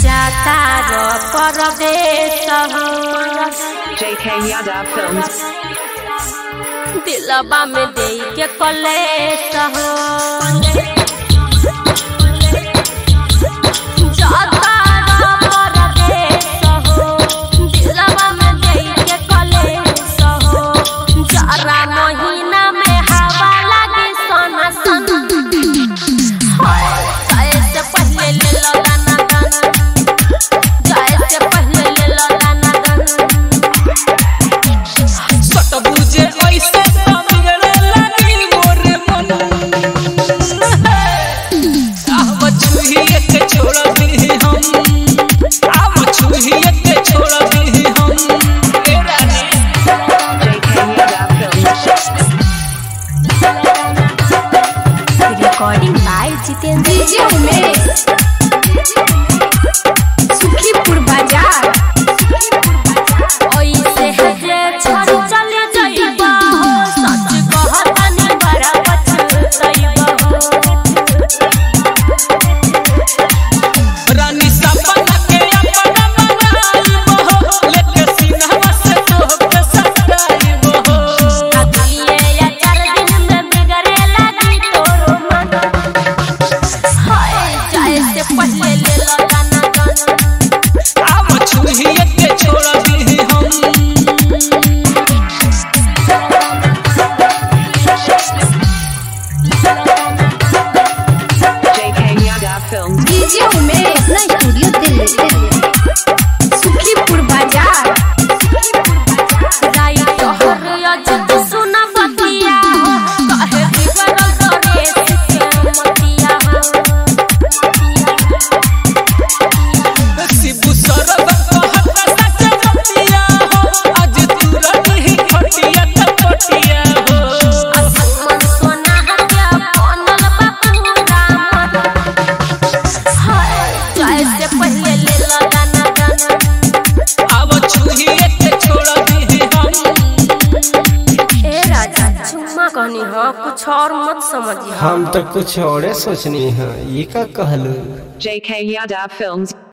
जाता रो परदेश हो JK Yada Films. दिलबा में दे के कलेश हो जाता रो परदेश हो दिलबा में दे के कलेश हो जरा महीना में हवा लागे सोना सोना जाए से पहले ले लो दाना दाना जाए से पहले ले लो दाना दाना सटबुजे ऐसे समिगड़े लगी मोर मन आव छुहिए के छोड़ दी हम आव छुहिए के छोड़ दी हम ए रानी JK Yada Films. Recording by Jitendra DJ Umesh Sukhipur बाजार ओइसे हजे छोड़ चले जाइबा हो सच कहतनी बड़ा पछतइबा रानी सपना के अपना बनाई हो लेके सीना से तोहके सताई हो अगलिए या चार दिन में बिगड़े लगी तोरो मन हाय जाए से पहले ले लो गाना गाना आव छुहिए के छोड़ दी हम JK Yada Films. DJ Umesh अपना स्टूडियो दिल्ली सुखीपुर बाजार राई तोहर अजत सुना बतिया हो कहे बिगड़ल तोरे के मतिया हो शिबू सरब कहत सच बतिया हो आज तू रही खटिया त पटिया हो मन सोना हत्या बनल बापूरा मन हाय जाए से पहले ले लो गाना गाना आव छुहिए के छोड़ दी हम ए राजा चुम्मा कहनी हाँ कुछ और मत समझिए हम तो कुछ और सोचनी है ये का कहलू JK Yada Films.